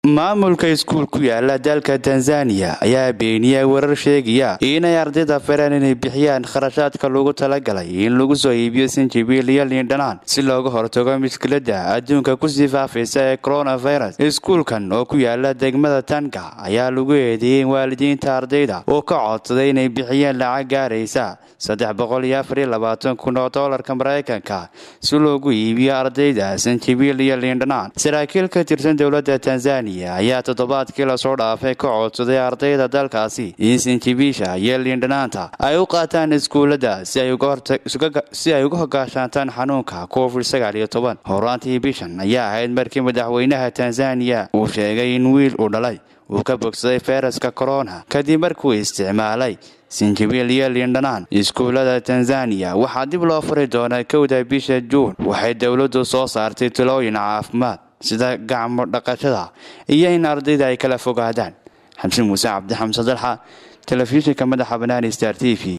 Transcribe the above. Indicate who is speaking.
Speaker 1: maamulka iskuul ku yaala dalka tanzaniya ayaa beeniyay warar sheegaya inay ardayda fareen inay bixiyaan kharashaadka lagu talagalay in lagu soo iibiyo sinjibiil iyo liindhanaan si looga hortago mushkilada adduunka kusii faafaysa ee coronavirus iskuulkan oo ku yaala degmada tanka ayaa lagu eedeeyey in waalidiinta ardayda oo ka codsaday inay bixiyeen lacag gaaraysa saddex boqol iyo afar iyo labaatan kun oo doolarka maraykanka si loogu iibiyo ardayda sinjibiil iyo liindhanaan saraakiil ka tirsan dowladda tanzaniya ayaa toddobaadkii lasoo dhaafay ka codsaday ardayda dalkaasi in sinjibiisha iyo liindhanaanta ay u qaataan iskuullada si ay uga hogaashaantaan xanuunka covid sagaal iyo toban horaantii bishan ayaa ahayd markii madaxweynaha tanzaniya uu sheegay in wiil uu dhalay uu ka bogsaday fayraska corona kadib markuu isticmaalay sinjibiil iyo liindhanaan iskuullada tanzaniya waxaa dib loo furi doonaa kowda bisha juun waxay dowladdu soo saartay talooyin caafimaad sida gacmo dhaqashada iyo in ardayda ay kala fogaadaan xamse muuse cabdi xamse dalxa telefishinka madaxa banaani star t v